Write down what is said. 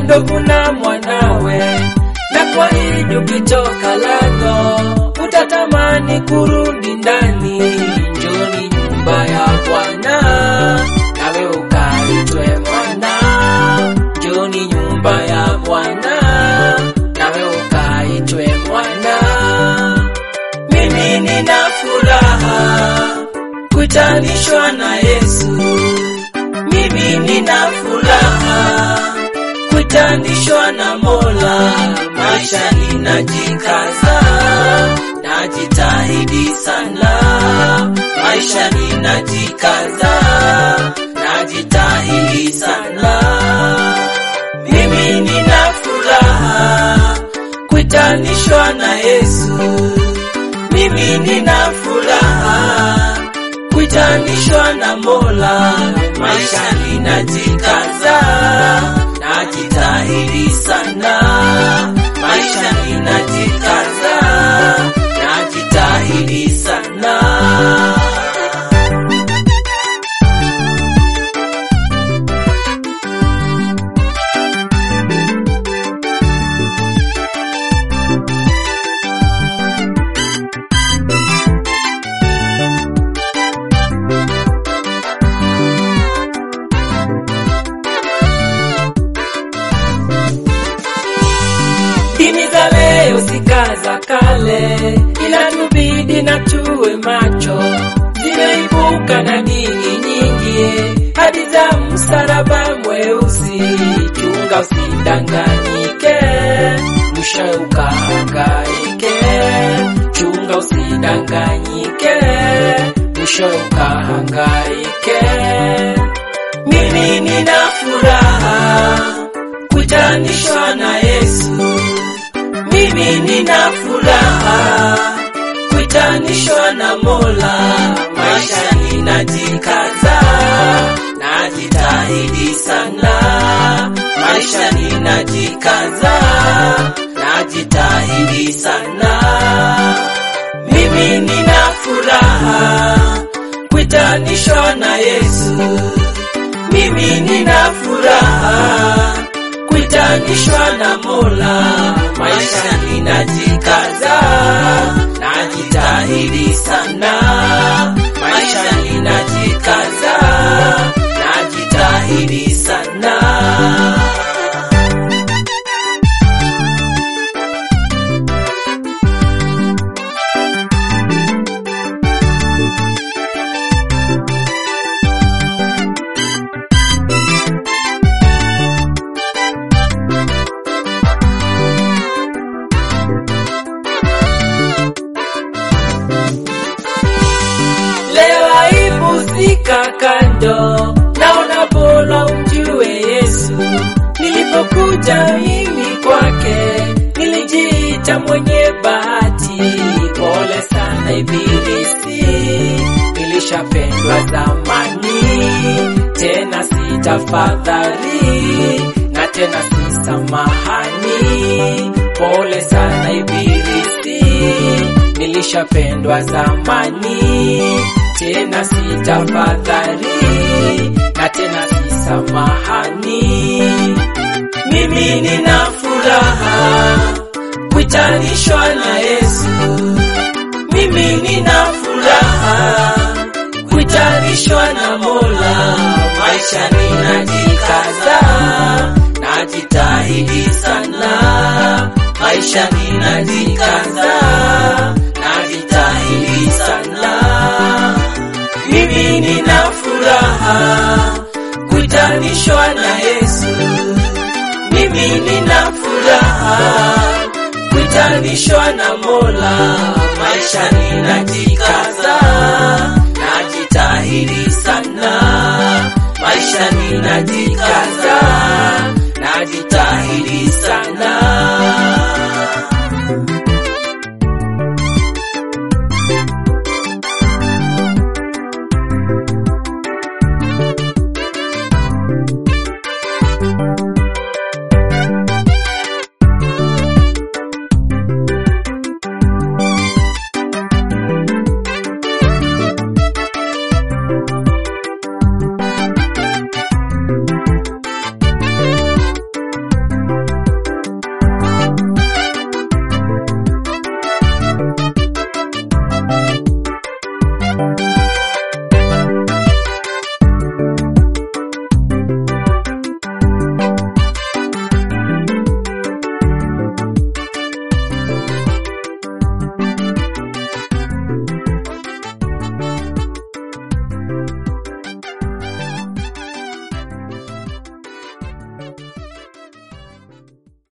alivyovuna mwanawe, na kwa hidi ukitoka lango utatamani kurudi ndani. Njoni nyumba ya Bwana, nawe ukaitwe mwana. Njoni nyumba ya Bwana, nawe ukaitwe mwana. Mimi nina furaha kuitanishwa na Yesu. Mimi nina furaha kuitanishwa na Mola. Maisha ninajikaza, najitahidi sana. Maisha ninajikaza, najitahidi sana. Mimi nina furaha kuitanishwa na Yesu. Mimi nina furaha kuitanishwa na Mola. Maisha ninajikaza, najitahidi sana. Maisha ninajikaza, najitahidi sana. Dini za leo sikaza kale, ila tubidi na tuwe macho. Zimeibuka na dini nyingi hadi za msalaba mweusi. Chunga usidanganyike, mwisho ukahangaike. Chunga usidanganyike, mwisho ukahangaike. Mimi nina furaha kuitanishwa na Yesu. Mimi nina furaha kuitanishwa na Mola. Maisha ninajikaza, najitahidi sana. Maisha ninajikaza, najitahidi sana. Mimi nina furaha kuitanishwa na Yesu. Mimi nina furaha kuitanishwa na Mola. Maisha ninajikaza, najitahidi sana. Maisha ninajikaza, najitahidi sana. Leo haipusika kando, naona bora umjue Yesu. Nilipokuja mimi kwake, nilijiita mwenye bahati. Pole sana Ibilisi, nilishapendwa zamani, tena sitafadhali na tena si samahani. Pole sana Ibilisi, nilishapendwa zamani, tena sitafadhali na tena si samahani. Mimi nina furaha kuitanishwa na Yesu. Mimi nina furaha kuitanishwa na Mola. Maisha ninajikaza, najitahidi sana. Maisha ninajikaza, najitahidi sana. Mimi nina furaha kuitanishwa na Yesu. Mimi nina furaha kuitanishwa na Mola. Maisha ninajikaza, najitahidi sana. Maisha ninajikaza, najitahidi